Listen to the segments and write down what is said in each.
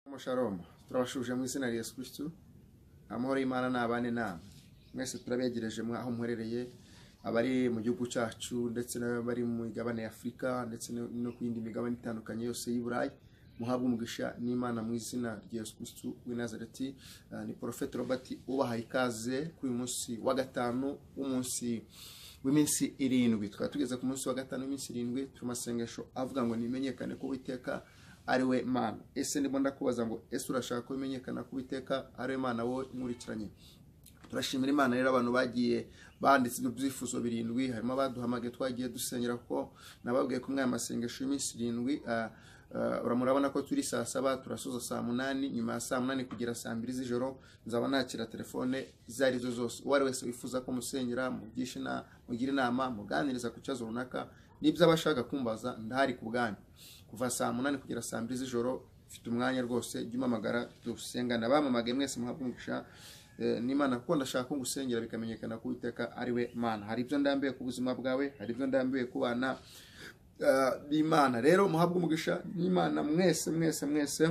Shalom, shalom. Turabashuje mu izina rya Yesu Kristo. Amahoro y'Imana nabane namwe. Mwese turabegereje mwaho muherereye abari mu gihugu cyacu ndetse n'abari mu migabane ya Afurika ndetse no no ku yindi migabane itandukanye yose y'i Burayi. Muhabwe umugisha n'Imana mu izina rya Yesu Kristo w'i Nazareti. Ah, Ni Prophet Robert ubaha ikaze kuri uyu munsi wa gatanu w'umunsi w'iminsi irindwi. Tukaba tugeze ku munsi wa gatanu w'iminsi irindwi amasengesho avuga ngo nimenyekane ko Uwiteka ariwe mana ese ndimo ndakubaza ngo ese urashaka ko bimenyekana ko uwiteka ariwe mana wowe nkurikiranye turashimira imana rero abantu bagiye banditse ibyo byifuzo birindwi harimo abaduhamagaye twagiye dusengera kuko nababwiye ko umwanya masengesho y'iminsi irindwi ah, ah, murabona ko turi saa saba turasoza saa munani nyuma ya saa munani kugera saa mbiri z'ijoro nzaba nakira telefone izo ari zo zose uwo ari wese wifuza ko musengera mugisha inama mugire inama muganiriza ku kibazo runaka n'ibyo aba ashaka kumbaza ndahari ku bwanyu kuva saa munani kugera saa mbiri z'ijoro ufite umwanya rwose jya umamagara dusengana bamamagaye mwese muhabwe umugisha Eh, n'imana kuko ndashaka ko ngusengera bikamenyekana ko uwiteka ari we mana hari ibyo ndambiwe ku buzima bwawe hari ibyo ndambiwe ku bana eh, b'imana rero muhabwe umugisha n'imana mwese mwese mwese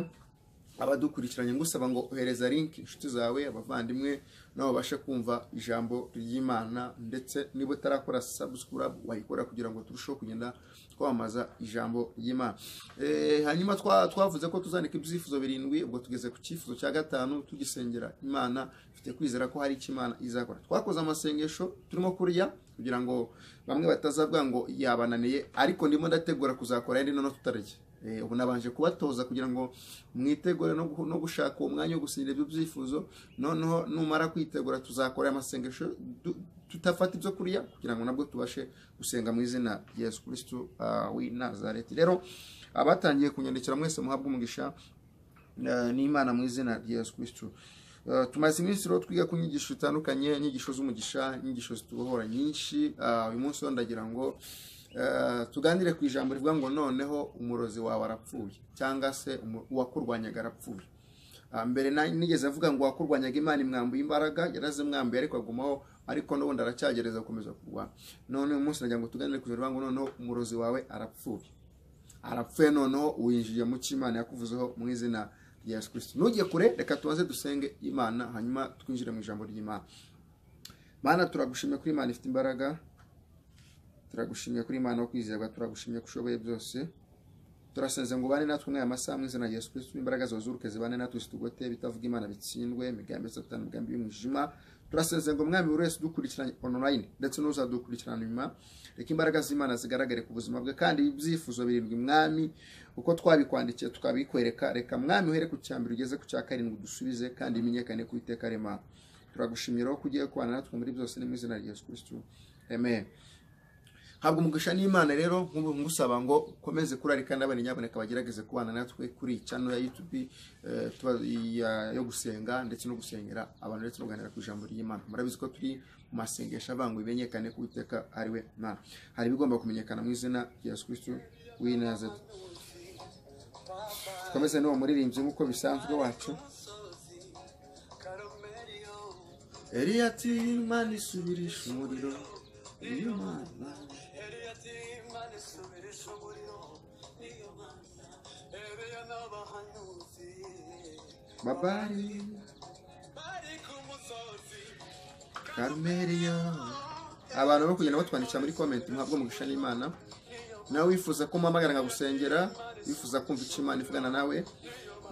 abadukurikiranye ngusaba ngo ohereza link inshuti zawe abavandimwe nabo babashe kumva ijambo ry'imana ndetse niba utarakora subscribe wayikora kugira ngo turusheho kugenda twamamaza ijambo ry'imana Eh, hanyuma twa- twavuze ko tuzanika ibyifuzo birindwi ubwo tugeze ku cyifuzo cya gatanu tugisengera imana dufite kwizera ko hari icyo imana izakora twakoze amasengesho turimo kurya kugira ngo bamwe batazavuga ngo yabananiye ariko ndimo ndategura kuzakora yandi noneho tutarya Eh, ubu nabanje kubatoza kugira ngo mwitegure no gu- no gushaka uwo mwanya wo gusinyira ibyo byifuzo noneho numara kwitegura tuzakora amasengesho du- tutafata ibyo kurya kugira ngo nabwo tubashe gusenga mu izina rya yesu kirisitu w'i nazareti rero abatangiye kunyandikira mwese muhabwe umugisha eh, n'imana mu izina rya yesu kirisitu Eh, tumaze iminsi rero twiga ku nyigisho zitandukanye inyigisho z'umugisha inyigisho zitubohora nyinshi Ah, uyu munsi wo ndagira ngo eh, tuganire ku ijambo rivuga ngo noneho umurozi wawe arapfuye cyangwa se umu- uwakurwanyaga arapfuye Ah, mbere na- nigeze avuga ngo uwakurwanyaga imana imwambuye imbaraga yarazimwambuye ariko agumaho ariko n'ubundi aracyagereza gukomeza kurwana none uyu munsi nagira ngo tuganire ku ijambo rivuga ngo noneho umurozi wawe arapfuye arapfuye noneho winjiye mu cyo imana yakuvuzeho mu izina rya yesu kirisito ntugiye kure reka tubaze dusenge imana hanyuma twinjire mu ijambo ry'imana mana turagushimye kuri imana ifite imbaraga turagushimye kuri imana wo kwizerwa turagushimye ko ushoboye byose turasenze ngo ubane natwe mwaya amasaha mu izina rya yesu kirisito imbaraga zawe zuruke zibane natwe zitugote bitavuga imana bitsindwe imigambi ya satani imigambi y'umwijima turasenze ngo mwami buri wese udukurikiranye online ndetse n'uzadukurikirana nyuma reka imbaraga z'imana zigaragare ku buzima bwe kandi ibyifuzo birindwi mwami uko twabikwandikiye tukabikwereka reka mwami uhere ku cya mbere ugeze ku cya karindwi dusubize kandi bimenyekane ku iteka remana turagushimira ko ugiye kubana natwe muri byose ni mu izina rya yesu kirisito amen habwa umugisha n'imana rero nkubu ngusaba ngo ukomeze kurarika n'abana nyaboneka bagerageze kubana natwe kuri channel ya youtube eh, tuba- ya- yo gusenga ndetse no gusengera abantu ndetse no kuganira ku ijambo ry'imana murabizi ko turi mu masengesho avuga ngo bimenyekane ko uwiteka ari we mana hari ibigomba kumenyekana mu izina rya yesu kristo w'i nazareti tukomeze n'uwo muririmbyi nk'uko bisanzwe wacu eliya ati imana isubirisha umuriro iyo mana babari karumeriyo abantu bo kugenda batwandikira muri komenti muhabwe umugisha n'imana nawe wifuza ko mpamagara nkagusengera wifuza kumva icyo imana ivugana nawe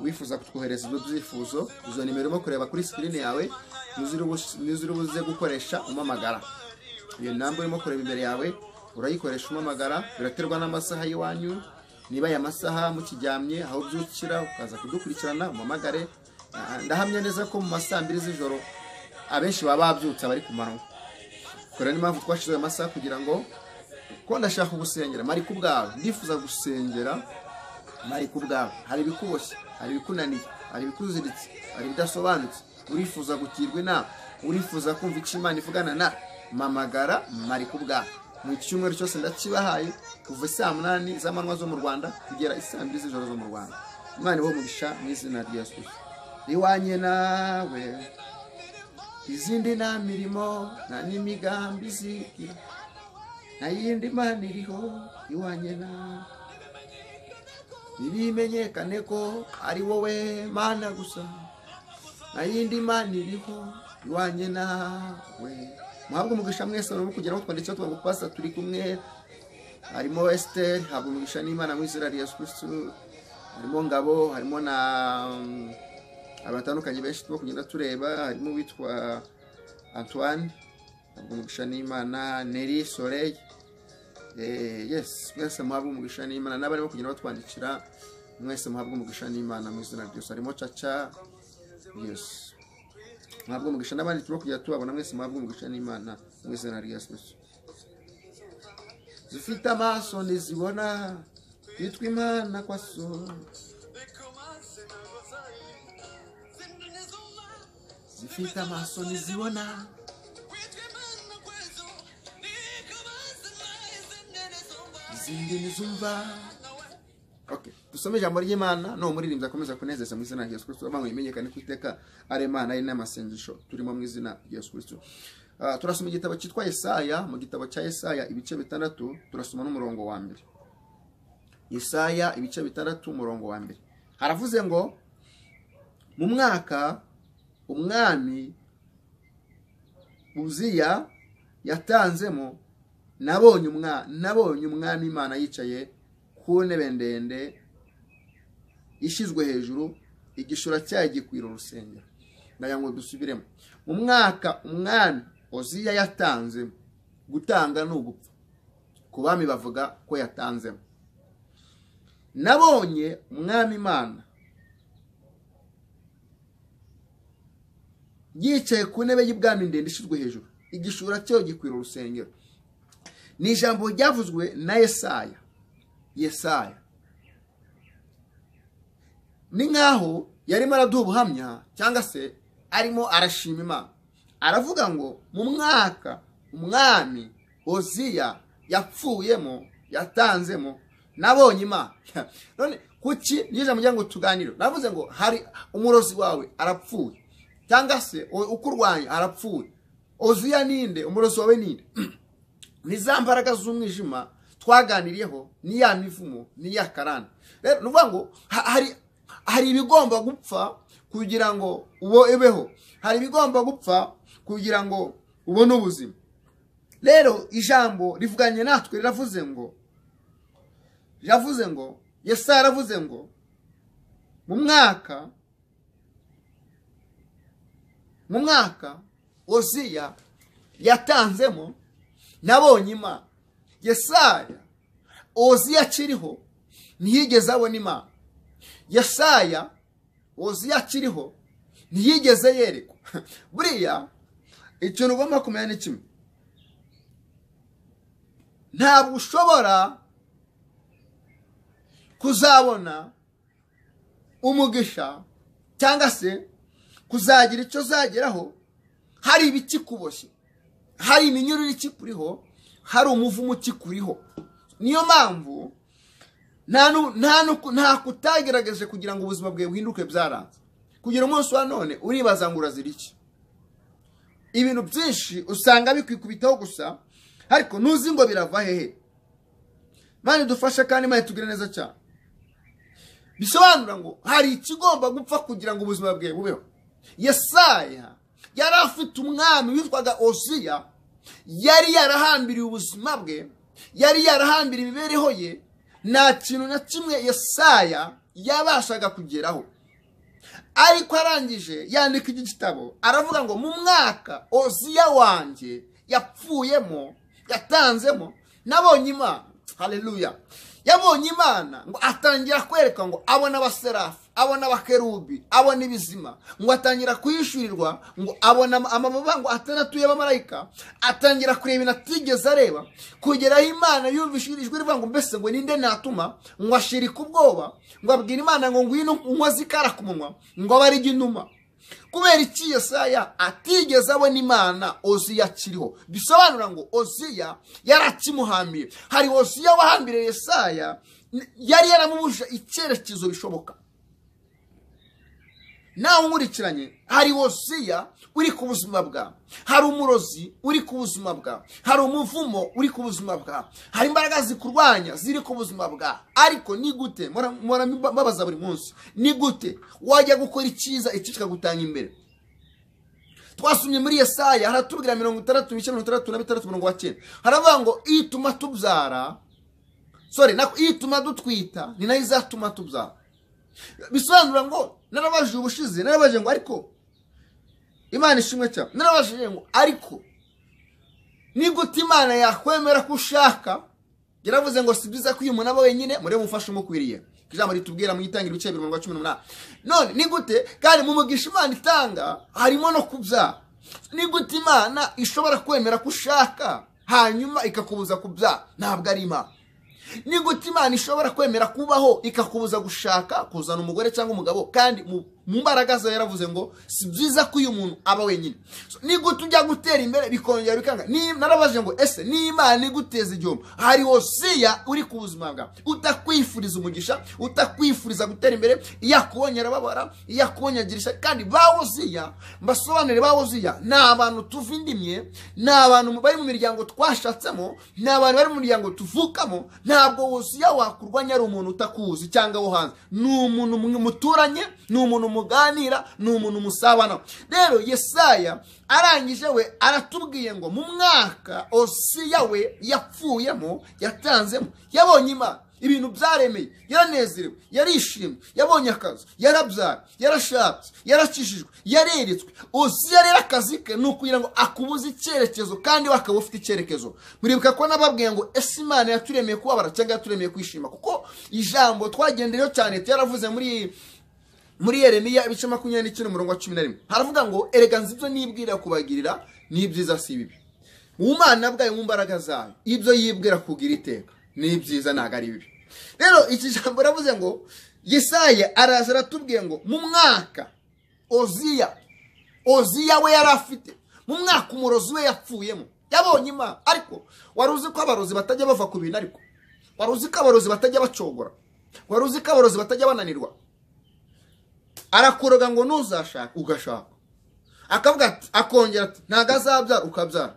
wifuza kutwohereza ibyo byifuzo izo nimero urimo kureba kuri sikirini yawe ntuzire ubuze gukoresha umpamagara iyo namba urimo kureba imbere yawe urayikoresha umpamagara biraterwa n'amasaha y'iwanyu niba aya masaha mukiryamye aho byukira ukaza kudukurikirana umpamagare Ah, ndahamya neza ko mu masaa mbiri z'ijoro abenshi baba babyutse abari ku manywa kora niyo mpamvu twashize ayo masaha kugira ngo ko ndashaka gusengera mari ku bwawe ndifuza gusengera mari ku bwawe hari ibikuboshye hari ibikunaniye hari ibikuziritse hari ibidasobanutse urifuza gukirwa inama urifuza kumva icyo imana ivugana na mamagara mari ku bwawe mu cyumweru cyose ndakibahaye kuva saa munani z'amanywa zo mu rwanda kugera isaa mbiri z'ijoro zo mu rwanda imana iwe umugisha mu izina rya yesu Kristo. iwanye nawe izindi nta mirimo nta n'imigambi izigira nta yindi mana iriho iwanye nawe ntibimenyekane ko ari wowe mana gusa nta yindi mana iriho iwanjye nawe muhabwe umugisha mwese urimo kugeraho twanditseho tuvuga pasta turi kumwe harimo esiteri habwa umugisha n'imana muri israel yesu kirisitu harimo ngabo harimo na mm, abatandukanye benshi turimo kugenda tureba harimo uwitwa antoine habwa umugisha n'imana neri soleil Eh, yes mwese muhabwe umugisha n'imana n'abarimo kugenda batwandikira mwese muhabwe umugisha n'imana mu izina ryose harimo caca yes muhabwe umugisha n'abandi turimo kugenda tubabona mwese muhabwe umugisha n'imana mu izina rya yesu Kristo. zifite amaso ntizibona yitwa imana kwa so zifite amaso ntizibona izindi ntizumva Okay. dusome ijambo ry'imana ni umuririmbyi akomeza kunezeza mu izina rya yesu kirisito abantu bimenyekane ko iteka ari imana ari n'amasengesho turimo mu izina rya yesu kirisito Ah, turasoma igitabo cyitwa yesaya mu gitabo cya yesaya ibice bitandatu turasoma n'umurongo wa mbere yesaya ibice bitandatu umurongo wa mbere haravuze ngo mu mwaka umwami uziya yatanzemo nabonye umwa nabonye umwami imana yicaye ku ntebe ndende ishyizwe hejuru igishura cyayo gikwira urusengero ndagira ngo dusubiremo mu mwaka umwami oziya yatanzemo gutanga ni ugupfa ku bami bavuga ko yatanzemo nabonye umwami imana yicaye ku ntebe y'ubwami ndende ishyizwe hejuru igishura cyayo gikwira urusengero ni ijambo ryavuzwe na yesaya yesaya ni nk'aho yarimo araduha ubuhamya cyangwa se arimo arashima imana aravuga ngo mu mwaka umwami oziya yapfuyemo yatanzemo nabonye imana none kuki ni ijambo ryangwa tuganire navuze ngo hari umurozi wawe arapfuye cyangwa se ukurwanya arapfuye oziya ninde umurozi wawe ninde ni za mbaraga z'umwijima twaganiriyeho ni ya mivumo ni ya karani rero ni ukuvuga ngo ha- hari hari ibigomba gupfa kugira ngo ubeho hari ibigomba gupfa kugira ngo ubone ubuzima rero ijambo rivuganye natwe riravuze ngo riravuze ngo yesaya yaravuze ngo mu mwaka mu mwaka oziya yatanzemo nabonye imana yesaya oziya akiriho ntiyigeze abona imana yesaya oziya akiriho ntiyigeze yerekwa buriya ikintu ugomba kumenya ni kimwe ntabwo ushobora kuzabona umugisha cyangwa se kuzagira icyo uzageraho hari ibikikuboshye hari iminyururu ikikuriho hari umuvumo ukikuriho niyo mpamvu nta nu- nta nu- nta kutagerageje kugira ngo ubuzima bwawe buhinduke byaranze kugira umunsi wa none uribaza ngo urazira iki ibintu byinshi usanga bikwikubitaho gusa ariko ntuzi ngo birava hehe mani dufashe kandi mani tugire neza cyane bisobanura ngo hari ikigomba gupfa kugira ngo ubuzima bwawe bubeho yesaya yari afite umwami witwaga oziya yari yarahambiriye ubuzima bwe yari yarahambiriye imibereho ye nta kintu na kimwe yesaya yabashaga kugeraho ariko arangije yandika iki gitabo aravuga ngo mu mwaka oziya wanjye yapfuyemo yatanzemo nabonye imana haleluya yabonye imana ngo atangira kwereka ngo abona abaserafi abona abakerubi abona ibizima ngo atangira kuyishyurirwa ngo abona ama- amababa ngo atandatu y'abamarayika atangira kureba ibintu atigeze areba kugeraho imana yumvise ijwi rivuga ngo mbese ngo ninde natuma ngo ashirika ubwoba ngo abwira imana ngo ngwino unkoze ikara ku munwa ngo abe ari jye inuma kubera iki yesaya atigeze abona imana oziya akiriho bisobanura ngo oziya yarakimuhambiriye hari oziya wahambiriye yesaya n- yari yaramubujije icyerekezo bishoboka nawe unkurikiranye hari wosiya uri ku buzima bwawe hari umurozi uri ku buzima bwawe hari umuvumo uri ku buzima bwawe hari imbaraga zikurwanya ziri ku buzima bwawe ariko ni gute mpora- mpora mbabaza buri munsi ni gute wajya gukora icyiza iki kikagutanga imbere twasomye muri yesaya haratubwira mirongo itandatu n'icyenda mirongo itandatu na bitandatu mirongo icyenda haravuga ngo ituma tubyara sore nako ituma dutwita ni nayo izatuma tubyara bisobanura ngo narabajije ubushize narabajije ngo ariko imana ishimwe cyane narabajije ngo ariko ni gute imana yakwemera ko ushaka yaravuze ngo si byiza ko uyu muntu aba wenyine murebe umufasha umukwiriye ijambo ritubwira mu itangira ibice bibiri mirongo cumi n'umunani none ni gute kandi mu mugisha imana itanga harimo no kubyara ni gute imana ishobora kwemera ko ushaka hanyuma ikakubuza kubyara ntabwo ari imana ni gute imana ishobora kwemera kubaho ikakubuza gushaka kuzana umugore cyangwa umugabo kandi mu mu mbaraga zawe yaravuze ngo si byiza ko uyu muntu aba wenyine So, ni gute ujya gutera imbere bikongera bikanga Ni- narabajije ngo ese ni imana iguteza igihombo hari wosiya uri ku buzima bwawe utakwifuriza umugisha utakwifuriza gutera imbere iyo akubonye arababara iyo akubonye agira ishyari kandi ba wosiya mbasobanurire ba wosiya ni abantu tuva indimye ni abantu bari mu miryango twashatsemo ni abantu bari mu miryango tuvukamo ntabwo wosiya wakurwanya ari umuntu utakuzi cyangwa wo hanze ni umuntu mwe muturanye ni umuntu muganira ni umuntu musabana rero yesaya arangije we aratubwiye ngo mu mwaka osiya we yapfuyemo yatanzemo yabonye imana ibintu byaremeye yaranezerewe yarishimye yabonye akazi yarabyara yarashatse yarakijijwe yareretswe osiya rero akazi ke ni ukugira ngo akubuze icyerekezo kandi we akaba ufite icyerekezo muribuka ko nababwiye ngo ese imana yaturemeye kubabara cyangwa yaturemeye kwishima kuko ijambo twagendeyeho cyane tuyaravuze muri muri yeremiya ibice makumyabiri n'icyenda umurongo wa cumi na rimwe haravuga ngo erega nzi ibyo nibwira kubagirira ni ibyiza si bibi mu mana bwayo mu mbaraga zayo ibyo yibwira kugira iteka ni ibyiza ntabwo ari bibi rero iki jambo ravuze ngo yesaya araza aratubwiye ngo mu mwaka oziya oziya we yari afite mu mwaka umurozi we yapfuyemo yabonye imana ariko wari uzi ko abarozi batajya bava ku bintu ariko wari uzi ko abarozi batajya bacogora wari uzi ko abarozi batajya bananirwa arakuroga ngo ntuzashaka ugashaka akavuga ati akongera ati ntabwo azabyara ukabyara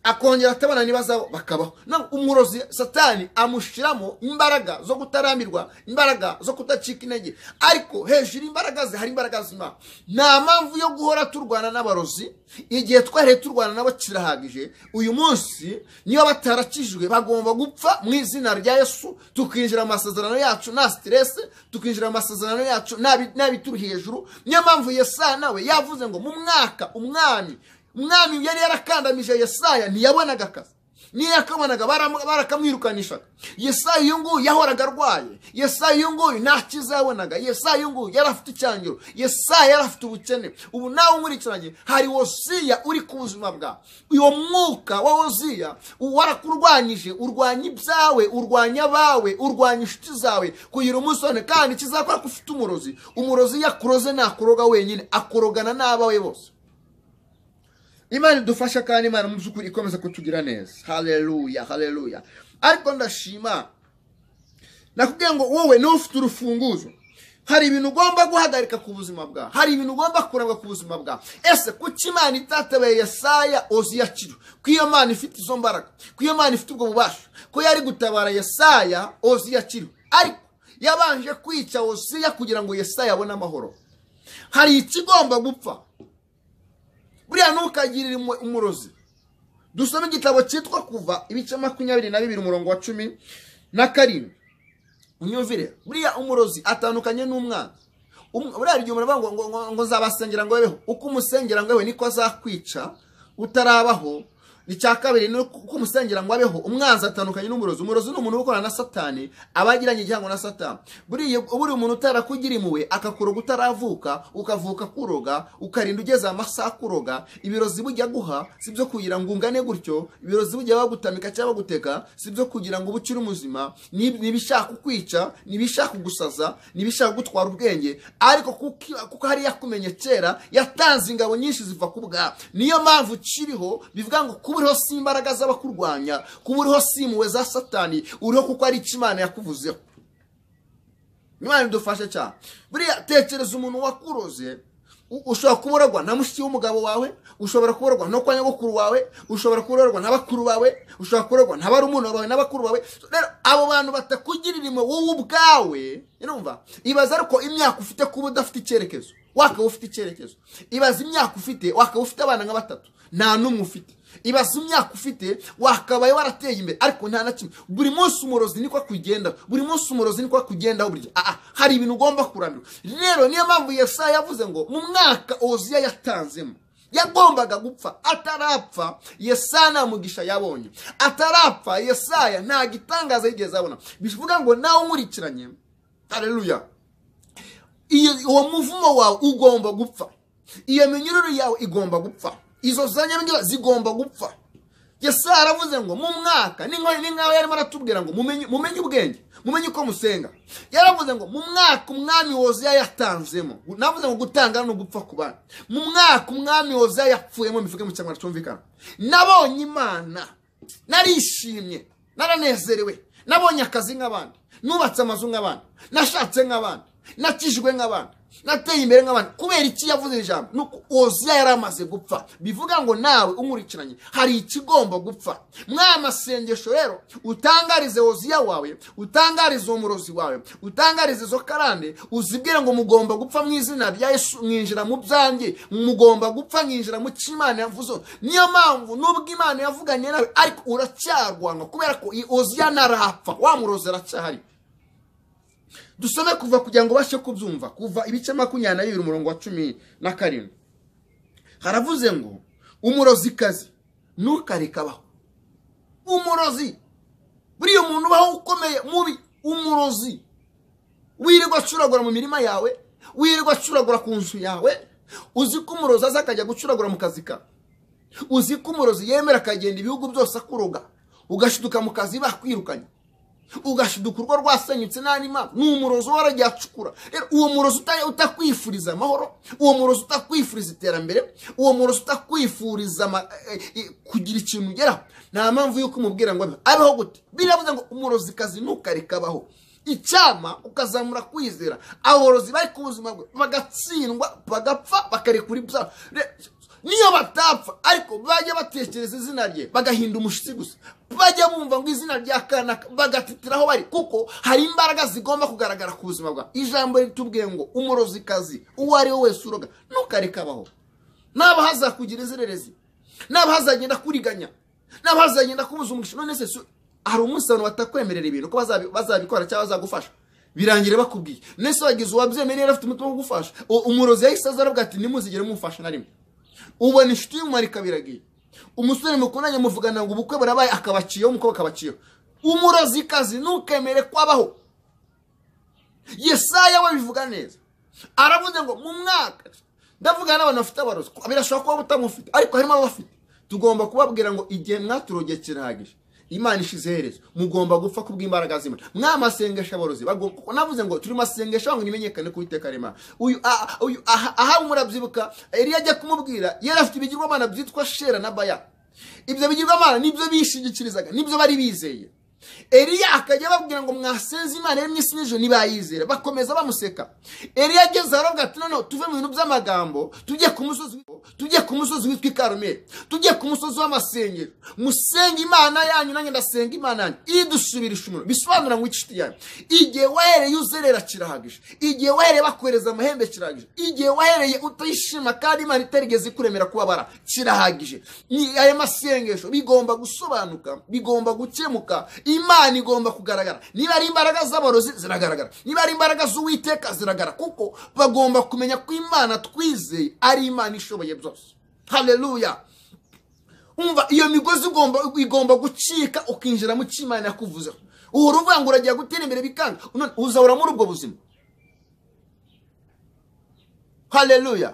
akongera atabana nibazabo bakabaho no umurozi satani amushiramo imbaraga zo kutarambirwa imbaraga zo kudacika intege ariko hejuru imbaraga ze hari imbaraga z'imana nta mpamvu yo guhora turwana n'abarozi igihe twariye turwana nabo kirahagije uyu munsi niba batarakijwe bagomba gupfa mu izina rya yesu tukinjira mu masezerano yacu nta siteresi tukinjira mu masezerano yacu nta bi- nta bituri hejuru niyo mpamvu yesaya nawe yavuze ngo mu mwaka umwami umwami yari yarakandamije yesaya ntiyabonaga akazi niyo yakabonaga baram- barakamwirukanishaga yesaya uyu nguyu yahoraga arwaye yesaya uyu nguyu nta cyiza yabonaga yesaya uyu nguyu yari afite icyangiro yesaya yari afite ubukene ubu nawe unkurikiranye hari wosiya uri ku buzima bwawe uwo mwuka wa wosiya warakurwanyije urwanya ibyawe urwanya abawe urwanya inshuti zawe kugira umusone kandi kizakora ko ufite umurozi umurozi yakuroze ntakuroga wenyine akurogana n'abawe bose imana idufasha kandi imana mu by'ukuri ikomeza kutugira neza haleluya haleluya ariko ndashima nakubwiye ngo wowe niwe ufite urufunguzo hari ibintu ugomba guhagarika ku buzima bwawe hari ibintu ugomba kuranga ku buzima bwawe ese kuki imana itatabaye yesaya oziyakiro ko iyo mana ifite izo mbaraga ko iyo mana ifite ubwo bubasha ko yari gutabara yesaya oziyakiro ariko yabanje kwica osiya kugira ngo yesaya abone amahoro hari ikigomba gupfa buriya ntukagirire umu- umurozi dusome igitabo cyitwa kuva ibice makumyabiri na bibiri umurongo wa cumi na karindwi unyumvire buriya umurozi atandukanye n'umwana Um- buriya hari igihe umuntu avuga ngo, ngo, ngo, ngo nzabasengera ngo bebeho uko umusengera ngo bebeho niko azakwica utarabaho icya kabiri ni uko uko umusengera ngo abeho umwanzi atandukanye n'umurozi umurozi ni umuntu uba ukorana na satani aba agiranye igihango na satani buriya buriya umuntu utarakugira impuhwe akakuroga utaravuka ukavuka kuroga ukarinda ugeze amasaha kuroga ibirozi bujya guha si byo kugira ngo ungane gutyo ibirozi bujya bagutamika cyangwa baguteka si byo kugira ngo ube ukiri muzima ni ni ibishaka kukwica ni ibishaka kugusaza ni ibishaka gutwara ubwenge ariko kuki- kuko hari yakumenye kera yatanze ingabo nyinshi ziva ku bwawe niyo mpamvu ukiriho bivuga ngo kuba uriho si imbaraga z'abakurwanya kuba uriho si impuhwe za satani uriho kuko ari icyo imana yakuvuzeho imana idufashe cyane buriya tekereza umuntu wakuroze u- ushobora kuburagwa na mushiki w'umugabo wawe ushobora kuburagwa no kwa nyogokuru wawe ushobora kuburagwa na bakuru bawe ushobora kuburagwa na barumuna bawe n'abakuru bawe rero abo bantu batakugirira imwe wowe ubwawe urumva ibaza ariko imyaka ufite kuba udafite icyerekezo wakaba ufite icyerekezo ibaza imyaka ufite wakaba ufite abana nka batatu nta n'umwe ufite ibaza imyaka ufite wakabaye warateye imbere ariko nta na kimwe buri munsi umurozi niko akugendaho buri munsi umurozi niko akugendaho buri gihe aha hari ibintu ugomba kurambirwa rero niyo mpamvu yesaya yavuze ngo mu mwaka oziya yatanzemo yagombaga gupfa atarapfa yesaya nta mugisha yabonye atarapfa yesaya nta gitangaza yigeze abona bivuga ngo nawe unkurikiranye hareruya iyo uwo muvumo wawe ugomba gupfa iyo minyururu yawe igomba gupfa izo zanyamibwa zigomba gupfa yesaya aravuze ngo mu mwaka ni nk'aho ni nk'aho yarimo aratubwira ngo mumenye mumenye ubwenge mumenye uko musenga yaravuze ngo mu mwaka umwami woziya yatanzemo navuze ngo gutanga no gupfa ku bana mu mwaka umwami woziya yapfuyemo bivuge mu kinyarwanda cyumvikana nabonye imana narishimye naranezerewe nabonye akazi nk'abandi nubatse amazu nk'abandi nashatse nk'abandi nakijwe nk'abandi nateye imbere nk'abandi kubera iki yavuze iri jambo ni uko oziya yari amaze gupfa bivuga ngo nawe umurikiranye hari ikigomba gupfa mwaya masengesho rero utangarize oziya wawe utangarize umurozi wawe utangarize izo karande uzibwire ngo mugomba gupfa mu izina rya yesu mwinjira mu byanjye mugomba gupfa mwinjira mu cyo imana yavuze niyo mpamvu nubwo imana yavuganye nawe ariko uracyarwanga kubera ko iyi oziya ntarapfa wa murozi aracyahari dusome kuva kugira ngo ubashe kubyumva kuva ibice makumyabiri na bibiri umurongo wa cumi na karindwi haravuze ngo umurozikazi ntukareke abaho umurozi buriya umuntu ubaho ukomeye mubi umurozi wirirwa acuragura mu mirima yawe wirirwa acuragura ku nzu yawe uzi ko umurozi aza akajya gucuragura mu kazi kawe uzi ko umurozi yemera akagenda ibihugu byose akuroga ugashiduka mu kazi bakwirukanye ugashiduka urwo rwasenyutse nta n'impamvu ni umurozi uhora agiye acukura rero uwo murozi uta- utakwifuriza amahoro uwo murozi utakwifuriza iterambere uwo murozi utakwifuriza ama- eh, eh, kugira ikintu ugeraho nta mpamvu y'uko umubwira ngo abe- abeho gute biravuze ngo umurozi kazi ntukareka abaho icyama ukazamura kwizera aborozi bari ku buzima bwe bagatsindwa bagapfa bakarekura ibyaha Re- niyo batapfa ariko bajya batekereza izina rye bagahinda umushyitsi gusa bajya bumva ngo izina rya kanaka bagatitira aho bari kuko hari imbaraga zigomba kugaragara ku buzima bwawe ijambo ritubwiye ngo umurozikazi uwo ari we wese uroga ntukareke abaho naba hazakugira izererezi naba hazagenda kuriganya naba hazagenda kubuza umugisha none se si- hari umunsi abantu batakwemerera ibintu ko bazabi- bazabikora cyangwa bazagufasha birangira bakubwiye none se wagize uwabyemereye yari afite umutima wo kugufasha U- umurozi yahise aza aravuga ati ntimuzigere mumufasha na rimwe ubona inshuti y'umumarika biragiye umusore mukundanye muvugana ngo ubukwe burabaye akabaciyeho umukobwa akabaciyeho umurozikazi ntukemere kwabaho yesaya we bivuga neza aravuze ngo mu mwaka ndavugana n'abantu bafite abarozi ko- birashobora kuba butamufite ariko harimo abafite tugomba kubabwira ngo igihe mwaturogeye kirahagije imana ishize iherezo mugomba gupfa kubw'imbaraga z'imana mwamasengesha aborozi bagomba- kuko navuze ngo turi masengesho ngo nimenyekane ku iteka rimana uyu a- a- uyu aha aha murabyibuka eliya ajya kumubwira yari afite ibigirwamana byitwa shera na baya ibyo bigirwamana nibyo bishingikirizaga nibyo bari bizeye eliya akajya ababwira ngo mwasenze imana iremye isi n'ijoro ntibayizera bakomeza bamuseka eliya ageze aravuga ati noneho tuve mu bintu by'amagambo tujye ku musozi tujye ku musozi witwa ikarumeli tujye ku musozi w'amasengero musenge imana yanyu nanjye ndasenga imana yanyu idusubirisha umuriro bisobanura ngo inshuti yanyu igihe wahereye uzerera kirahagije igihe wahereye bakohereza amahembe kirahagije igihe wahereye utayishima kandi imana itarigeze ikuremera kubabara kirahagije Ni- aya masengesho bigomba gusobanuka bigomba gukemuka imana igomba kugaragara niba ari imbaraga z'aborozi ziragaragara niba ari imbaraga z'uwiteka ziragaragara kuko bagomba kumenya ko imana twizeye ari imana ishoboye byose haleluya umva iyo migozi ugomba igomba gucika ukinjira mu cy'imana yakuvuzeho ubu uvuga ngo uragiye gutera imbere bikanga none uzahora muri ubwo buzima haleluya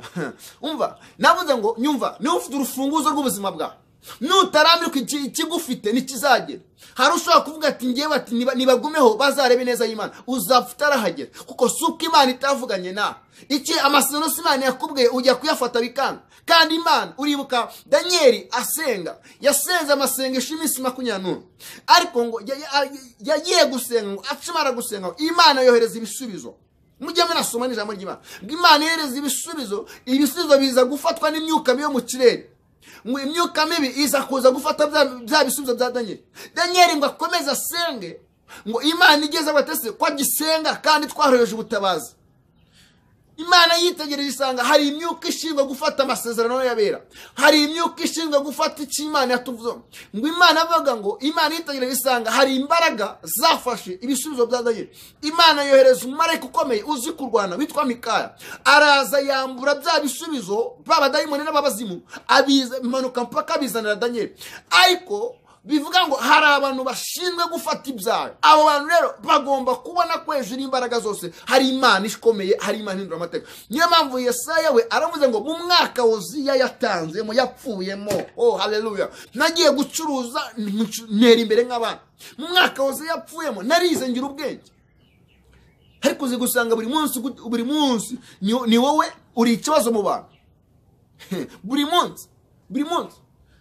umva navuze ngo nyumva niba ufite urufunguzo rw'ubuzima bwawe nutarambirwa ikigufite ntikizagera hari ushobora kuvuga ati ngewe ati "Niba- nibagumeho bazarebe neza y'imana uzapfa utarahagera kuko si uko imana itavuganye nawe iki amasezerano si imana yakubwiye ujya kuyafata bikanga kandi imana uribuka daniel asenga yasenze amasengesho y'iminsi makumyabiri n'umwe ariko ngo ya- ya- yagiye gusenga ngo acumara gusenga ngo imana yohereza ibisubizo mujye munasoma n'ijambo ry'imana ngo imana yohereza ibisubizo ibisubizo biza gufatwa n'imyuka mibi yo mu kirere ngo imyuka mibi iza kuza gufata bya- bya bisubizo bya daniel daniel ngo akomeze asenge ngo imana igeze abatese ko agisenga kandi twahereje ubutabazi imana yitegereje isanga hari imyuka ishinzwe gufata amasezerano y'abera hari imyuka ishinzwe gufata icyo imana yatuvuzeho ngo imana avuga ngo imana yitegereje isanga hari imbaraga zafashe ibisubizo bya daniel imana yohereza umumarayika ukomeye uzi kurwana witwa mikaya araza yambura bya bisubizo b'abadayimoni n'ababazimu abiza imanuka mpaka abizanira daniel ariko bivuga ngo hari abantu bashinzwe gufata ibyawe abo bantu rero bagomba kubona ko hejuru y'imbaraga zose hari imana ikomeye hari imana ihindura amateka niyo mpamvu yesaya we aravuze ngo mu mwaka wuziya yatanzemo yapfuyemo oh haleluya nagiye gucuruza ncu- ntera imbere nk'abana mu mwaka wuziya yapfuyemo narize ngira ubwenge ariko uzi gusanga buri munsi gut- buri munsi ni ni wowe uri ikibazo mu bantu buri munsi buri munsi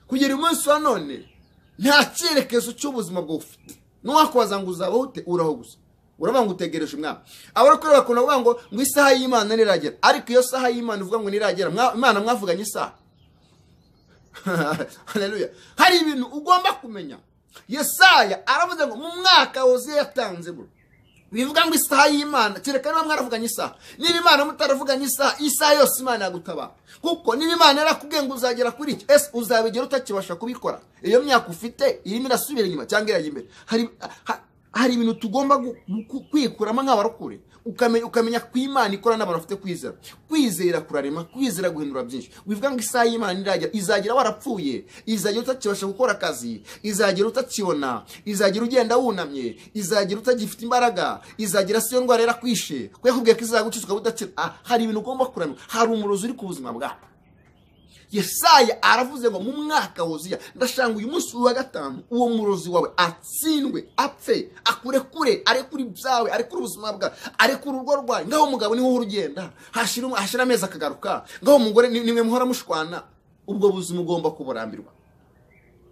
kugera umunsi wa none nta cyerekezo cy'ubuzima bwawe ufite nuwakwaza ngo uzabaho ute uraho gusa uravuga ngo utegereje umwami abari kureba ukuntu bavuga ngo ngo isaha y'imana niragera ariko iyo saha y'imana uvuga ngo niragera mwa- imana mwavuganye isaha haleluya hari ibintu ugomba kumenya yesaya aravuze ngo mu mwaka wuzuye yatanze bro bivuga ngo isaha y'imana kereka niba mwaravuganye isaha niba imana mutaravuganye isaha isaha yose imana yagutabara kuko niba imana yarakubwiye ngo uzagera kuri iki ese uzabigera utakibasha kubikora iyo myaka ufite irimo irasubira inyuma cyangwa irajya imbere hari ha- hari ibintu tugomba gu- gu- kwikuramo nk'abarokore ukamenya ukamenya ko imana ikora n'abantu bafite kwizera kwizera kurarema kwizera guhindura byinshi bivuga ngo isaha y'imana iragera izagera warapfuye izagera utakibasha gukora akazi izagera utakibona izagera ugenda wunamye izagera utagifite imbaraga izagera siyo ndwara yarakwishe ko yakubwiye ko izagucishwa budakira Ah, hari ibintu ugomba kuramya hari umurozi uri ku buzima bwawe yesaya aravuze ngo mu mwaka wuzuye ndashanga uyu munsi wa gatanu uwo murozi wawe atsindwe apfe akure kure arekure ibyawe arekure ubuzima bwawe arekure urugo rwawe ngaho umugabo niwe uhora ugenda hashira umu- hashira amezi akagaruka ngaho umugore ni- nimwe muhora mushwana ubwo buzima ugomba kuburambirwa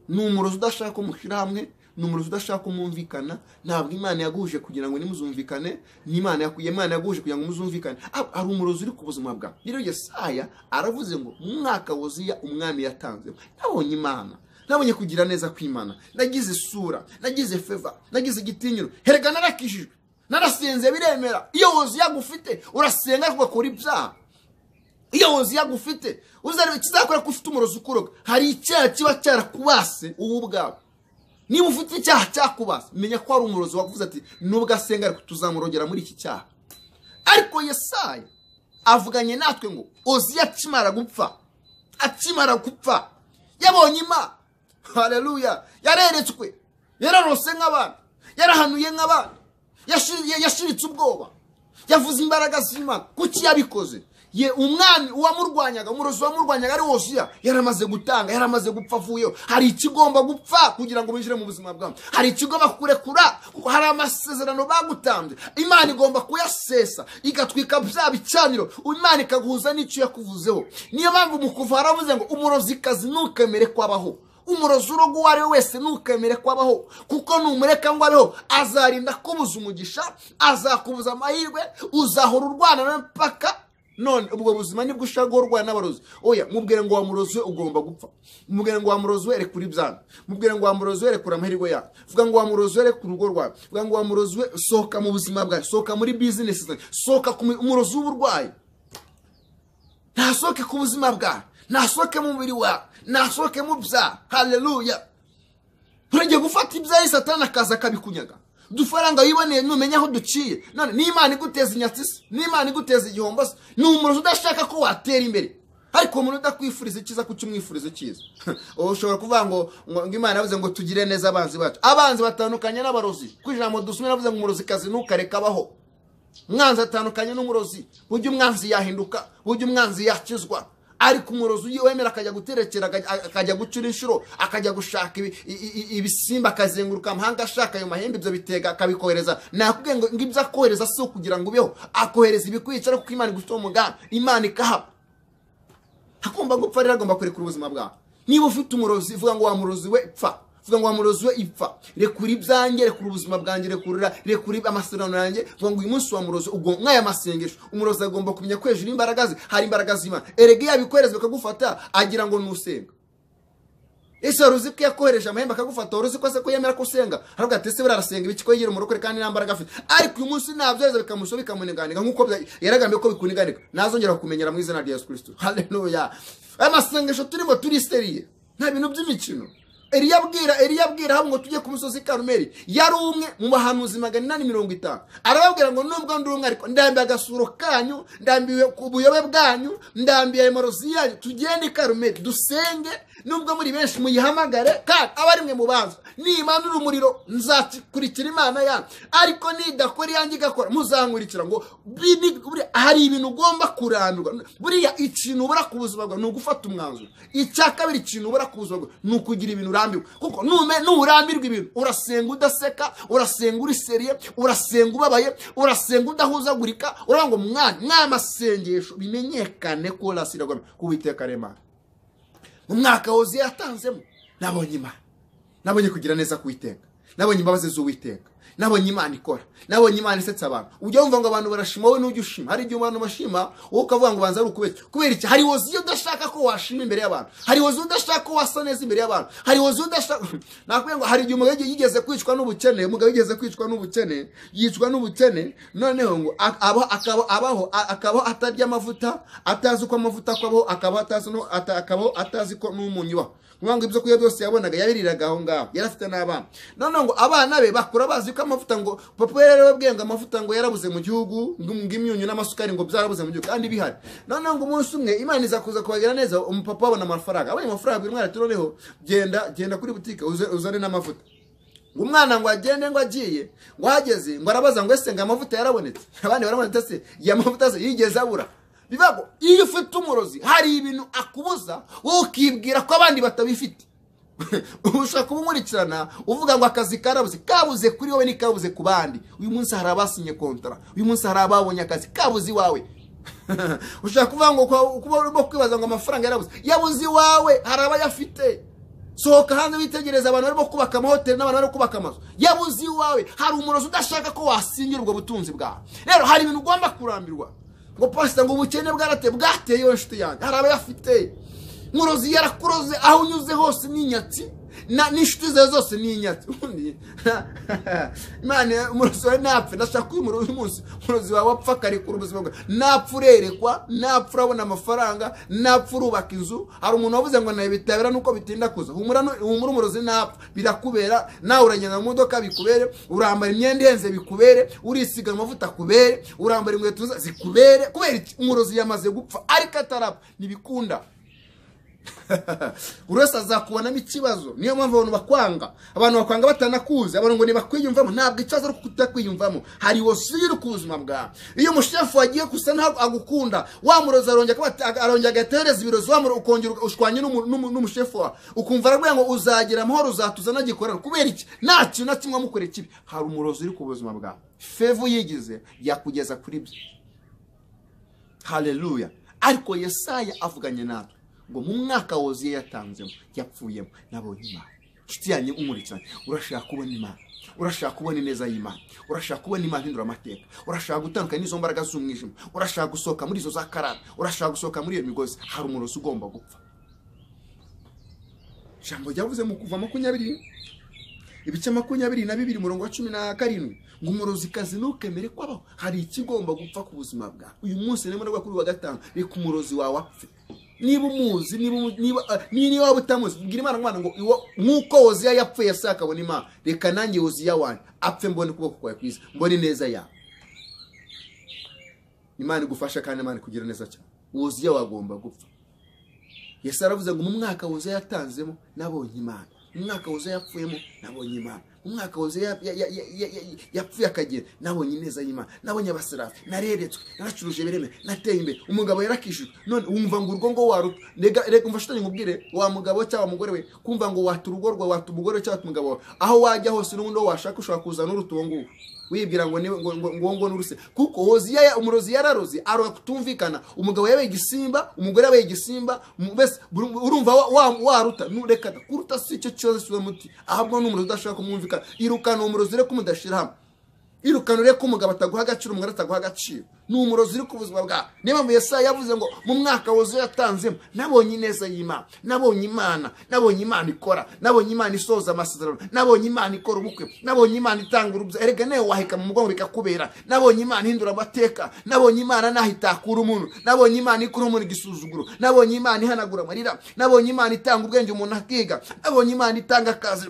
ni umurozi udashaka umushyira hamwe ni umurozi udashaka umumvikana ntabwo imana yaguhuje kugira ngo nimuzumvikane ni imana yaku- imana yaguhuje kugira ngo muzumvikane Ah, hari umurozi uri ku buzima bwawe rero yesaya aravuze ngo mu mwaka wuzuye umwami yatanzemo nabonye imana nabonye kugira neza kw'imana nagize isura nagize feva nagize igitinyiro herega narakijijwe narasenze biremera iyo wuzuye agufite urasenga ariko ugakora ibyaha iyo wuzuye agufite uzareba ikizakora ko ufite umurozi ukuroga hari icyaha kiba cyarakubase wowe ubwawe niba ufite icyaha cyakubase menya ko hari umurozi wakuvuze ati nubwo asenga ariko tuzamurogera muri iki cyaha ariko yesaya avuganye natwe ngo oziya akimara gupfa akimara gupfa yabonye imana hareruya yareretswe yararose nk'abana yarahanuye nk'abana yashi- ya- yashiritse ubwoba yavuze imbaraga z'imana kuki yabikoze ye umwami uwamurwanyaga umurozi wamurwanyaga ari wosiya yaramaze gutanga yaramaze gupfa avuyeho hari ikigomba gupfa kugira ngo binjire mu buzima bwawe hari ikigomba kurekura kuko hari amasezerano bagutanze imana igomba kuyasesa igatwika bya bicaniro imana ikaguhuza n'icyo yakuvuzeho niyo mpamvu mu kuva haravuze ngo umurozikazi ntukemere kwabaho umurozi urugo uwo ari we wese ntukemere ko abaho kuko numureka ngo abeho azarinda kubuza umugisha azakubuza amahirwe uzahora urwana nawe mpaka none ubwo buzima nibwo ushaka guhora urwana n'abarozi oya mubwire ngo wamurozi we ugomba gupfa mubwire ngo wamurozi we rekura ibyana mubwire ngo wamurozi we rekura amahirwe yawe vuga ngo wamurozi we rekura urugo rwawe vuga ngo wamurozi we sohoka mu buzima bwawe sohoka muri bizinesi zawe sohoka ku mi- umurozi w'uburwayi ntasohoke ku buzima bwawe ntasohoke mu mubiri wawe ntasohoke mu byaha haleluya urajya gufata ibyayi satani akaza akabikunyaga udufaranga wiboneye numenya aho duciye none n'imana iguteza inyatsi se n'imana iguteza igihombo se ni umurozi udashaka ko watera imbere ariko umuntu udakwifuriza icyiza kuki umwifuriza icyiza ubu ushobora kuvuga ngo ngo ngo imana yavuze ngo tugire neza abanzi bacu abanzi batandukanye n'abarozi ku ijambo dusomye yavuze ngo umurozi kazi ntukareke abaho umwanzi atandukanye n'umurozi burya umwanzi yahinduka burya umwanzi yakizwa ari ku murozi ugiye wemera akajya guterekera akajya- akajya gucura inshuro akajya gushaka ibi- i- i- ibisimba akazenguruka amahanga ashaka ayo mahembe ibyo bitega akabikohereza nakubwiye ngo ngo ibyo akohereza si ukugira ngo ubeho akohereza ibikwica ariko kuko Imana igufite umugambi Imana ikahaba agomba gupfa rero agomba kurekura ubuzima bwawe niba ufite umurozi vuga ngo wa murozi we pfa vuga ngo wa murozi we ipfa rekura ibyanjye rekura ubuzima bwanjye rekurira rekura amasezerano yanjye vuga ngo uyu munsi wa murozi ubwo nk'aya masengesho umurozi agomba kumenya ko hejuru y'imbaraga ze hari imbaraga z'imana erega iyo abikohereza bakagufata agira ngo nusenga ese wari uzi ko yakohereje amahembe akagufata wari uzi ko se ko yemera ko usenga aravuga ati ese buriya arasenga ibiki ko yigira umurokore kandi nta mbaraga afite ariko uyu munsi nabyohereza bikamusha bikamuniganira nk'uko bya- yaragambiye ko bikuniganira ntazongera kumenyera mu izina rya yesu kirisito haleluya aya masengesho turimo turiseriye nta bintu by'imikino Eliya abwira Eliya abwira hamwe ngo tujye ku musozi Karumeli yari umwe mu bahanuzi magana inani mirongo itanu arababwira ngo nubwo ndi umwe ariko ndambiye agasuro kanyu ndambiwe ku buyobe bwanyu ndambiye ayo marozi yanyu tugende i Karumeli dusenge nubwo muri benshi muyihamagare kandi aba ari mwe mubanza nimanura umuriro nzakurikira imana yanyu ariko nidakora iyanjye igakora muzankurikira ngo bi- ni- buriya hari ibintu ugomba kurandurwa buriya ikintu ubura ku buzima bwawe ni ugufata umwanzuro icya kabiri ikintu ubura ku buzima bwawe ni ukugira ibintu urambirwa kuko nume- nurambirwa ibintu urasenga udaseka urasenga uri seriye urasenga ubabaye urasenga udahuzagurika uravuga ngo mwana mwamasengesho bimenyekane ko urasiragwa ku Uwiteka Aremana mu mwaka wuzuye yatanzemo nabonye imana nabonye kugira neza k'uwiteka nabonye imbabazi z'uwiteka nabonye imana ikora nabonye imana isetsa abantu ujya wumva ngo abantu barashima wowe n'ujya ushima hari igihe abantu bashima wowe ukavuga ngo banza ari ukubeshya kubera iki hari woziyo udashaka ko washima imbere y'abantu hari woziyo udashaka ko wasa neza imbere y'abantu hari woziyo udashaka nakubwira ngo hari igihe umugabo yigi- yigeze kwicwa n'ubukene umugabo yigeze kwicwa n'ubukene yicwa n'ubukene noneho ngo ak- aba- akaba abaho a- akabaho atarya amavuta atazi uko amavuta akabaho akabaho atazi no- ata- akabaho atazi ko n'umunyu ubaho kuvuga ngo ibyo kurya byose yabonaga yabiriraga aho ngaho yari afite n'abana noneho ngo abana be bakura bazi ko amavuta ngo papa we rero yababwiye ngo amavuta ngo yarabuze mu gihugu ngo ngo imyunyu n'amasukari ngo byarabuze mu gihugu kandi bihari noneho ngo umunsi umwe imana iza kuza kubagira neza umupapa abona amafaranga abonye amafaranga abwira umwana ati noneho genda genda kuri butike uze- uzane n'amavuta ngo umwana ngo agende ngo agiye ngo ahageze ngo arabaza ngo ese ngo amavuta yarabonetse abandi baramubona se ya mavuta se yigeze abura bivuga ngo iyo ufite umurozi hari ibintu akubuza wowe ukibwira ko abandi batabifite ubu ushobora kumukurikirana uvuga ngo akazi karabuze kabuze kuri wowe n'ikabuze ku bandi uyu munsi hari abasinye kontara uyu munsi hari ababonye akazi kabuze iwawe ushaka kuvuga ngo kwa- kuba urimo kwibaza ngo amafaranga yarabuze yabuze iwawe hari abayafite sohoka hanze witegereze abantu barimo kubaka amahoteli n'abantu barimo kubaka amazu yabuze iwawe hari umurozi udashaka ko wasingira ubwo butunzi bwawe rero hari ibintu ugomba kurambirwa ngo pasita ngo ubukene bwarate bwateye iyo nshuti yanjye hari abayafite murozi yarakuroze aho unyuze hose ni inyatsi na n'inshuti zawe zose ni inyatsi ubundi imana umurozi wawe napfe ndashaka ko uyu murozi uyu munsi umurozi wawe apfa akarekura ubuzima bwawe napfa urerekwa napfa urabona amafaranga napfa urubaka inzu hari umuntu wavuze ngo nawe bitabera nuko bitinda kuza humura nu- humura umurozi napfa birakubera nawe uragenda mu modoka bikubere urambara imyenda ihenze bikubere urisiga amavuta akubere urambara inkweto nziza zikubere kubera iki umurozi yamaze gupfa ariko atarapfa ntibikunda buri wese azakubonamo ikibazo niyo mpamvu abantu bakwanga abantu bakwanga batanakuzi abantu ngo ntibakwiyumvamo ntabwo ikibazo ari ukutakwiyumvamo hari wasubira ku buzima bwawe iyo umushefu wagiye gusa ntabwo agukunda wa murozi arongera kuba- arongera agatereza ibirozi wa murozi ukongera ushwanye n'umu- n'umu- n'umushefu wawe ukumva aravuga ngo uzagira amahoro uzatuza nagikorana kubera iki nta kintu na kimwe wamukoreye kibi hari umurozi uri ku buzima bwawe fevu yigize yakugeza kuri byo haleluya ariko yesaya avuganye natwe ngo mu mwaka wuzuye yatanzemo yapfuyemo nabonye imana inshuti yanjye umurikira urashaka kubona imana urashaka kubona ineza y'imana urashaka kubona imana ihindura amateka urashaka gutandukana n'izo mbaraga z'umwijima urashaka gusohoka muri izo za karara urashaka gusohoka muri iyo migozi hari umurozi ugomba gupfa ijambo ryavuze mu kuva makumyabiri ibice makumyabiri na bibiri umurongo wa cumi na karindwi ngo umurozikazi ntukemere kwabaho hari ikigomba gupfa ku buzima bwawe uyu munsi nimero rwa kuri wa gatanu reka umurozi wawe apfe niba umuzi niba umu- niba ah, ni- niba waba utamuzi bwira imana ngo Mana ngo iwo- nk'uko woziya yapfuye yasa akabona imana reka nanjye woziya wanjye apfe mbone ukuboko kwawe kwiza mbone neza yawe imana igufasha kandi imana ikugira neza cyane woziya wagomba gupfa yesu aravuze ngo mu mwaka wuzuye yatanzemo nabonye imana mu mwaka wuzuye yapfuyemo nabonye imana umwaka wose ya- ya- ya- ya- ya- ya- yapfuye akagera nabonye ineza y'imana nabonye abaserafi nareretswe naracuruje bireme nateye imbere umugabo yarakishyuye none wumva ngo urugo ngo waruta rega rega umva shitani nkubwire wa mugabo cyangwa wa mugore we kumva ngo wata urugo rwawe wata umugore we cyangwa wata umugabo wawe aho wajya hose n'ubundi aho washaka ushobora kuzana uruta uwo nguwo wibwira ngo niwe- ngo- ngo- ngo uwo nguwo ni uruse kuko hoziya ya- umurozi yararoze aroga kutumvikana umugabo yabaye igisimba umugore yabaye igisimba mu- mbese buri- urumva wa- wa- waruta nureka da. kuruta si icyo kibazo kiba muti ahubwo ni umurozi udashaka kumwumvikana irukana umurozi ureke umudashyira hamwe irukana ureke umugabo ataguha agaciro umugore ataguha agaciro ni umurozi uri ku buzima bwawe niyo mpamvu yesaya yavuze ngo mu mwaka wuzuye yatanzemo nabonye ineza y'imana nabonye imana nabonye imana ikora nabonye imana isohoza amasezerano nabonye imana ikora ubukwe nabonye imana itanga urubyaro erega nawe waheka mu mugongo bikakubera nabonye imana ihindura amateka nabonye imana naho itakura umuntu nabonye imana ikora umuntu igisuzuguro nabonye imana ihanagura amarira nabonye imana itanga ubwenge umuntu akiga nabonye imana itanga akazi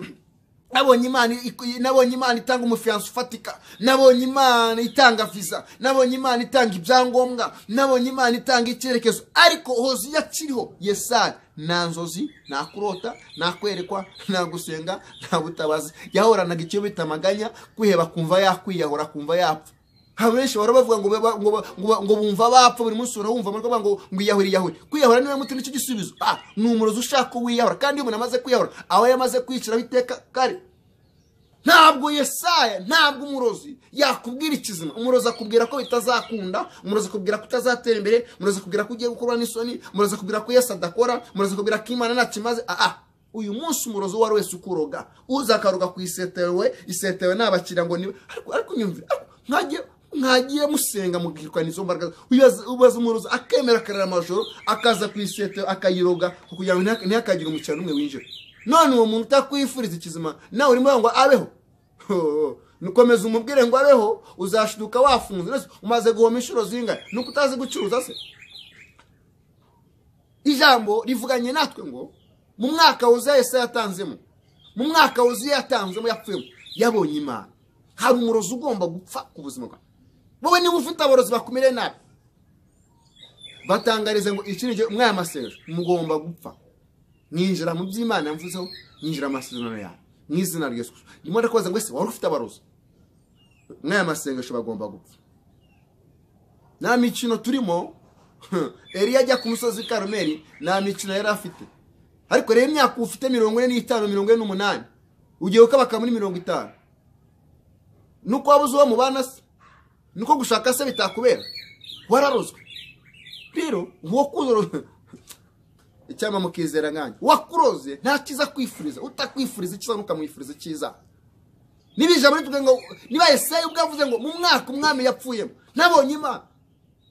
nabonye imana ik- nabonye imana itanga umufiyansi ufatika nabonye imana itanga viza nabonye imana itanga ibyangombwa nabonye imana itanga icyerekezo ariko hoziya akiriho yesaya nta nzozi nta kurota nta kwerekwa nta gusenga nta butabazi yahoranaga icyo bita amaganya kwiheba kumva yakwiyahora kumva yapfa hari benshi bahora bavuga ngo ba- ngo ba- ngo ba- ngo bumva bapfa buri munsi urabumva muri bavuga ngo ngo iyahura iyahura kwiyahura niwe muti nicyo gisubizo ah ni umurozi ushaka ko wiyahura kandi iyo umuntu amaze kwiyahura aba yamaze kwiciraho iteka kare ntabwo yesaya ntabwo umurozi yakubwira ikizima umurozi akubwira ko bitazakunda umurozi akubwira ko utazatera imbere umurozi akubwira ko ugiye gukorwa n'isoni umurozi akubwira ko yesu adakora umurozi akubwira ko imana ntacyo imaze ah ah uyu munsi umurozi uwo ari wese ukuroga uza akaroga ku isetewe isetewe n'abakiriya ngo niba ariko ariko nyumvira ariko mwagiye mwagiye musenga mubwirwa n'izo mbaraga ubaza- ubaza umurozi akemera akarira amajoro akaza ku isetewe akayiroga kugira ngo ntihak- ntihakagire umukiriya n'umwe winjira none uwo muntu utakwifuriza ikizima nawe urimo uravuga ngo abeho nukomeza umubwire ngo abeho uzashiduka wafunze Nese umaze guhoma inshuro zingana nuko utazi gucuruza se ijambo rivuganye natwe ngo mu mwaka wuzuye yese yatanzemo mu mwaka wuzuye yatanzemo yapfuyemo yabonye imana hari umurozi ugomba gupfa ku buzima bwawe wowe niba ufite aborozi bakumire nabi batangarize ngo iki ni igihe umwaya amasengesho mugomba gupfa mwinjira mu by'imana mvuzeho mwinjira mu masezerano yawe mu izina rya yesu Kristo. ndimo ndakubaza ngo ese wari ufite abarozi n'aya masengesho bagomba gupfa nta mikino turimo eriya ajya ku musozi karumeri nta mikino yari afite ariko rero imyaka ufite mirongo ine n'itanu mirongo ine n'umunani ugiye ukabaka muri mirongo itanu nuko wabuze uwo mubana se nuko gushaka se bitakubera wararozwe rero uwo kuzoro icyama mukizera nkanjye wakuroze nta cyiza kwifuriza utakwifuriza icyiza ntukamwifuriza icyiza niba ijambo rivuga ngo niba yesayi ubwo yavuze ngo mu mwaka umwami yapfuyemo nabonye imana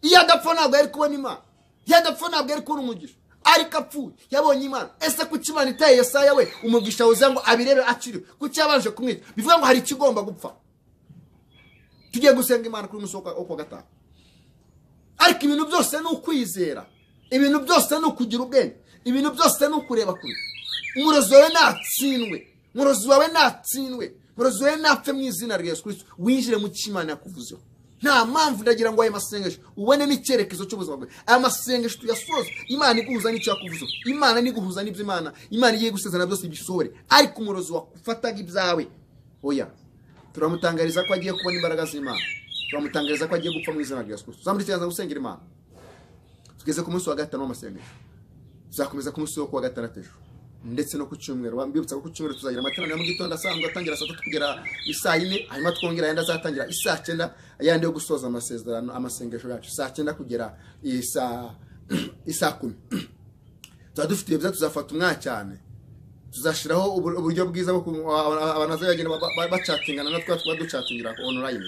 iyo adapfa ntabwo yari kubona imana iyo adapfa ntabwo yari kubona umugisha ariko apfuye yabonye imana ese kuki imana itaye yesaya we umugisha wuzuye ngo abirebe akiriwe kuki yabanje kumwica bivuga ngo hari ikigomba gupfa tugiye gusenga imana kuri umunsi wo kwa- wo kuwa gatanu ariko ibintu byose ni ukwizera ibintu byose ni ukugira ubwenge ibintu byose ni ukureba kure umurozi wawe ntatsindwe umurozi wawe ntatsindwe umurozi wawe ntapfe mu izina rya yesu kirisito winjire mu cy'imana yakuvuzeho nta mpamvu ndagira ngo aya masengesho ubonemo icyerekezo cy'ubuzima bwawe aya masengesho tuyasoze imana iguhuza n'icyo yakuvuzeho imana niguhuza n'ibyo imana imana igiye gusezerana byose bisohore ariko umurozi wafataga ibyawe oya turamutangariza ko agiye kubona imbaraga z'imana turamutangariza ko agiye gupfa mu izina rya yesu kirisito zamura ikiganza gusengera imana tugeze ku munsi wa gatanu w'amasengesho tuzakomeza ku munsi wo kuwa gatandatu ejo ndetse no ku cyumweru bambibutsa ko ku cyumweru tuzagira amateraniro ya mu gitondo asanzwe atangira saa tatu kugera isaa yine hanyuma twongera ayandi azatangira isaa cyenda ayandi yo gusoza amasezerano amasengesho yacu saa cyenda kugera isaa isaa kumi tuba dufite ibyo byiza tuzafata umwanya cyane tuzashyiraho ubu- uburyo bwiza bwo ku- aba- abantu bazagenda ba- ba- bacatingana natwe tuba ducatingira online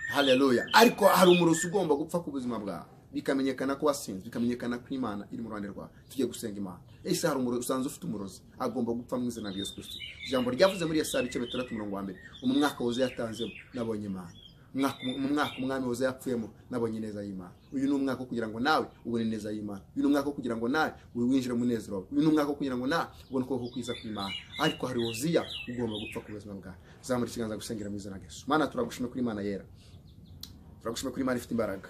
haleluya ariko hari umurozi ugomba gupfa ku buzima bwawe bikamenyekana ko wasinze bikamenyekana ko imana iri mu ruhande rwawe tugiye gusenga imana ese hari umurozi usanze ufite umurozi agomba gupfa mu izina rya yesu kristo ijambo ryavuze muri yesaya ibice bitandatu umurongo wa mbere mu mwaka wuzuye yatanzemo nabonye imana Umwaka- mu mwaka umwami wuzuye yapfuyemo nabonye ineza y'imana uyu ni umwaka wo kugira ngo nawe ubone ineza y'imana uyu ni umwaka wo kugira ngo nawe winjire mu munezero wawe uyu ni umwaka wo kugira ngo nawe ubone ukuboko kwiza kw'imana ariko hari wuziya ugomba gupfa ku buzima bwawe zamura ikiganza gusengera mu izina rya yesu mana turagushima kuri imana yera turagushima kuri imana ifite imbaraga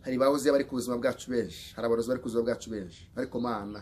hari bahoze bari ku buzima bwacu benshi hari abarozi bari ku buzima bwacu benshi ariko mana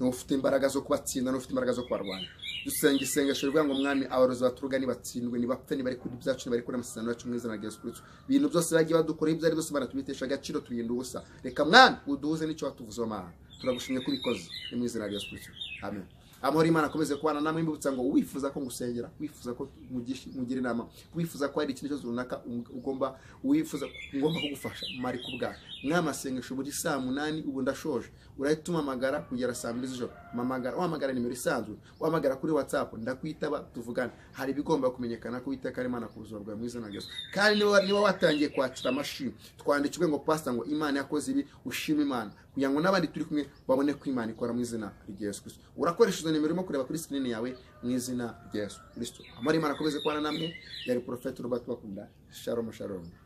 ufite imbaraga zo kubatsinda n'ufite imbaraga zo kubarwanya dusenga isengesho rivuga ngo mwami abarozi batruga nibatsindwe nibapfe nibari kuri byacu nibari kuri amasezerano yacu mu izina rya Yesu Kristo ibintu byose bagiye badukora ibyo ari byose Mana tubitesha agaciro tubirinda ubusa reka mwana uduhuze n'icyo watuvuze Mana turagushimye ko ubikoze ni mu izina rya Yesu Kristo amen amahoro y'imana akomeze kubana namwe mbibutsa ngo wifuza ko ngusengera wifuza ko mugish- mugira inama wifuza ko hari ikintu cyose runaka um- ugomba wifuza ngomba kugufasha mari ku bwawe mwama asengesho buri saa munani ubu ndashoje urahita umuhamagara kugera saa mbiri z'ijoro mpamagara wahamagara nimero isanzwe wahamagara kuri whatsapp ndakwitaba tuvugane hari ibigomba kumenyekana ko witeka ari imana ku buzima bwawe mu izina rya Yesu kandi niba niba watangiye kwakira amashimwe twandikirwe ngo pastor ngo imana yakoze ibi ushima imana kugira ngo n'abandi turi kumwe babone ko imana ikora mu izina rya Yesu Kristo urakoresha izo nimero urimo kureba kuri screen yawe mu izina rya Yesu Kristo amara imana akomeze kubana namwe yari porofeti Robert bakunda shalom shalom